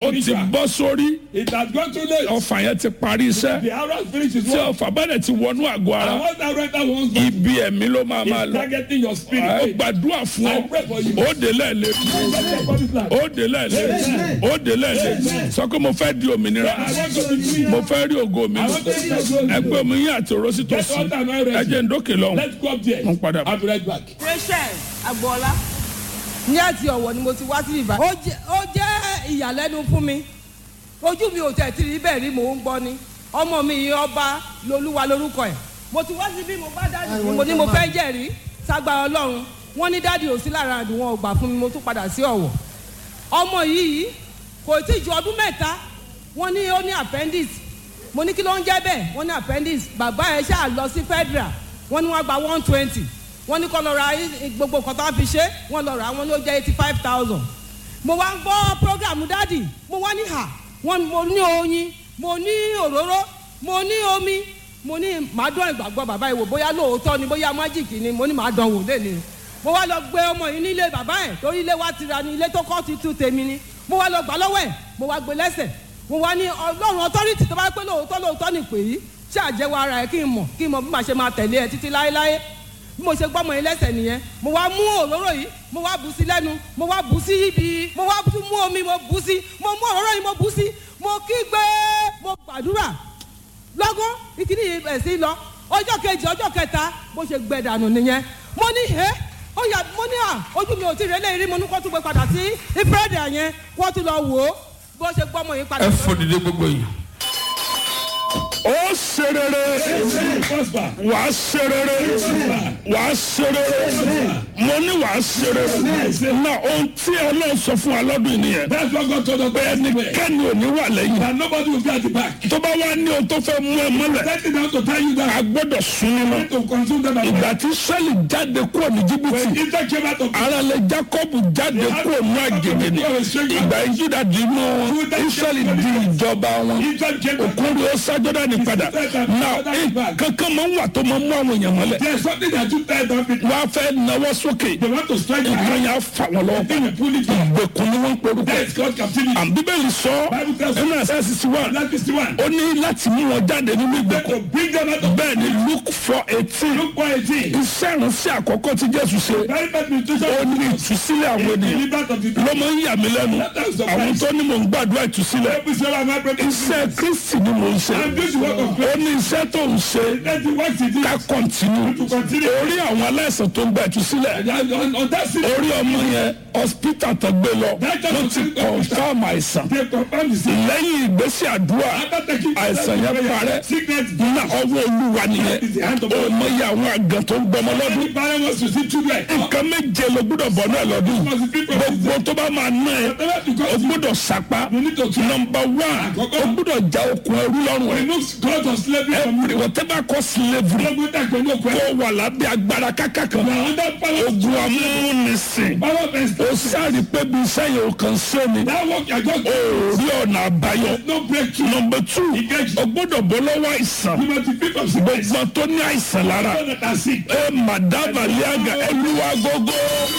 ó ti spiritual. bọ́ sórí It has gone too late. ọfà yẹn ti parí iṣẹ́ The arrow has finished its tí work. ọfà bá dẹ̀ ti wọnú àgọ́ ara And once that renter wants back, ibi ẹ̀mí ló máa máa it's lọ targeting your ó spirit. gbàdúrà fún ọ I pray for you. ó dé lẹ́ẹ̀lẹ́ ó dé lẹ́ẹ̀lẹ́ ó dé lẹ́ẹ̀lẹ́ sọ pé mo fẹ́ di òmìnira I want to be free. mo fẹ́ rí ògo mi I want to see your glory. ẹgbẹ́ omi yín àti òró sí Get tòsí all time I ready. ẹjẹ̀ ń dókè lọ́hùn Let's go up there. Mo ń padà bọ̀. I'll be right back. rachel agboola ní àti ọ̀wọ̀ ni mo ti wá sí ibà. ó jẹ́ ó jẹ́ ìyàlẹ́nu fún mi ojú mi ò tẹ̀ tí rí bẹ́ẹ̀ rí mò ń gbọ́ ni ọmọ mi yìí ọba lolúwa lórúkọ ẹ̀ mo ti wá sí bí mo bá dáàdì mi mo ní mo fẹ́ jẹ́rìí ságbára ọlọ́run wọ́n ní dáàdì ò sí lára àdùn wọn ò gbà fún mi mo tún padà sí ọ̀wọ̀ ọmọ yìí kò tí ju ọdún mẹ́ta wọ́n ní ó ní appendix mo ní kí ló ń jẹ́ bẹ́ẹ̀ wọ́n ní appendix bàbá ẹ̀ ṣáà lọ sí federal wọ́n ní wọ́n gba one twenty wọ́n ní kọ́ lọ ra i- gbogbo nǹkan tó wá fi ṣe wọ́n lọ rà á wọ́n ló jẹ́ eighty five thousand mo wá ń gbọ́ program dádì mo wá ní hà wọ́n mo ní oyin mo ní òróró mo ní omi mo ní màá dán ìgbàgbọ́ bàbá yìí wò bóyá lóòótọ́ ni bóyá májìkì ni mo ní màá dán wò lẹ́nu mo wá lọ gbé ọmọ yìí nílé bàbá ẹ̀ torí ilé wa ti ra ni ilé tó kọ́ ti tú tèmi ni mo wá lọ gbà lọ́wọ́ ẹ̀ mo wá gbé lẹ́sẹ̀ mo wá ní ọlọ́run authority tó bá pẹ́ lóòótọ́ lóòótọ́ ni pè yí ṣáàjẹ́wọ́ ara ẹ̀ kí n mọ̀ kí n mọ̀ bí màá ṣe máa tẹ̀lé ẹ títí láéláé bí mo ṣe gbọ́mọ yín lẹ́sẹ̀ nìyẹn mo wá mú òróró yìí mo wá bù sí lẹ́nu mo wá bù sí ibi mo wá tún mú omi mo bù sí mo mú òróró yìí mo bù sí mo kígbe mo gbàdúrà lọ́gán ìkíní yìí bẹ̀ sí lọ ọjọ́ kejì ọjọ́ kẹta bó ṣe gbẹ dànù nìyẹn mo ní ẹ́ ó yà mo ní à ojú mi ò tí ì rẹ́lẹ̀ rí mo ní kó tún gbé padà sí ìfúrẹ́dì yẹn kó tún lọ wò ó bó ṣe gbọ́mọ yín padà. ẹ fòdìdé gbogbo yìí ó ṣe rere Prosper. wàá ṣe rere wàá ṣe rere mo ní wàá ṣe rere na ohun tí ọlọ́run sọ fún wa lọ́dún yìí nìyẹn That's what God told us. pé ẹnikẹ́ni ò ní wà lẹ́yìn And nobody will be at the back. tó bá wá ní ohun tó fẹ́ mú ẹ mọ́lẹ̀ Let it down to tell you a that gbọ́dọ̀ sún nínú I need to consume them as ìgbà well. tí sẹ́lì jáde kúrò ní When jìbìtì Israel came out of ara lẹ jacob jáde kúrò ní àgègè ni ìgbà ìjìdá di inú israẹli di ìjọba wọn Israel came out òkúri ó sájọdá ní padà náà kankan máa ń wà tó máa ń mú àwọn èèyàn mọ́lẹ̀ There's something that you tell them people. wọ́n á fẹ́ náwó sókè They want to strike your nǹkan hand. yẹn á fà wọ́n lọ́wọ́ They will pull it down. ìgbèkùn ni wọ́n ń porúkọ That is called captivity. àmì bíbélì sọ Bible tells us- ẹnu ẹsẹ̀ sísí wà That is the one. ó ní láti mú wọn jáde nínú Let ìgbèkùn to bring them out of bẹ́ẹ̀ ni luke four eighteen Look for a thing. iṣẹ́ ìránṣẹ́ àkọ́kọ́ tí jésù ṣe Very bad nutrition. ó ní ìtúsílẹ̀ àwọn ènìyàn Delivered of the ló máa ń yà mí lẹ́nu àwọn tó ní mò ń gbàdúrà ìtúsílẹ̀ Every single man, every iṣẹ́ kristi ni mò ń ṣe I'm doing the work of God. ó ní iṣẹ́ tó ń ṣe Let the work he did. ká kọ́ntínú To continue. orí àwọn aláìsàn tó ń gba ìtúsílẹ̀ And on, on that city, orí ọmọ yẹn hospital tó gbé lọ wọ́n ti confam àìsàn they confirm the sin. lẹ́yìn ìgbésí àdúrà After taking àìsàn yẹn parẹ́ Sickness. ní ọwọ́ olúwa nìyẹn Is the hand of ó God. mọ iye àwọn àgàn tó ń gbọmọ lọ́dún Any parent wants to see children. nǹkan méje ló gbọ́dọ̀ bọ̀ náà lọ́dún gbogbo tó bá máa ná ẹ Whatever to o God. gbọ́dọ̀ sapa You need to try. nọmba one o gbọ́dọ̀ ja okun ẹrú lọ́rùn ẹ Remove God of slavery from every you. whatever cause slavery Gbogbo ìta pẹ̀lú òkú ẹ̀. kó wà lábẹ́ agbára kákà kan You are under power. ogun amúnisìn Power of ó extortion. sáré pé bí iṣẹ́ yẹn ò kàn sí ni That work you are just ó rí ọ̀nà àbáyọ no breakthrough. nọmba two o gbọ́dọ̀ bọ́ lọ́wọ́ àìsàn You must be free from sickness. gbogbo tó ní àìsàn lára Those that are sick. ẹ madaba liaga ẹlúwa gógó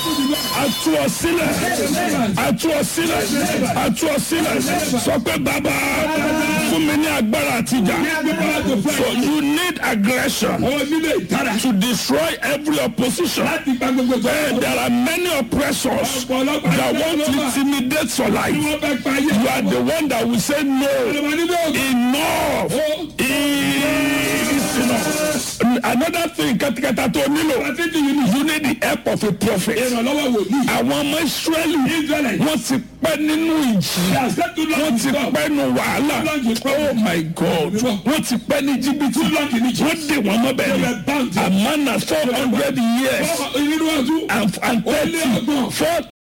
atu ọ sílẹ̀ atu ọ sílẹ̀ atu ọ sílẹ̀ sọ pé bàbá fún mi ní agbára àtijọ́ so you need aggression Àwọn nílé ìtara. to destroy every opposition Láti gba gbogbo ìgbà. and there are many oppressors that want to intimidate your life Wọ́n fẹ́ pa ayé. you are the one that will say no Ìjọba nílé ògùn. enough is enough another thing katakata tó nílò Àti ti yìí ni. you need the help of a prophet. Ìrànlọ́wọ́ wòlíì. àwọn ọmọ israẹli Israelite. wọ́n ti pẹ́ nínú ìjì They are set to wọ́n long ti stop. pẹ́ nínú wàhálà oh my god wọ́n ti pẹ́ ní jìbìtì wọ́n dè wọ́n mọ́ bẹ́ẹ̀ ni amana four hundred years Ìrìn wájú. and and thirty four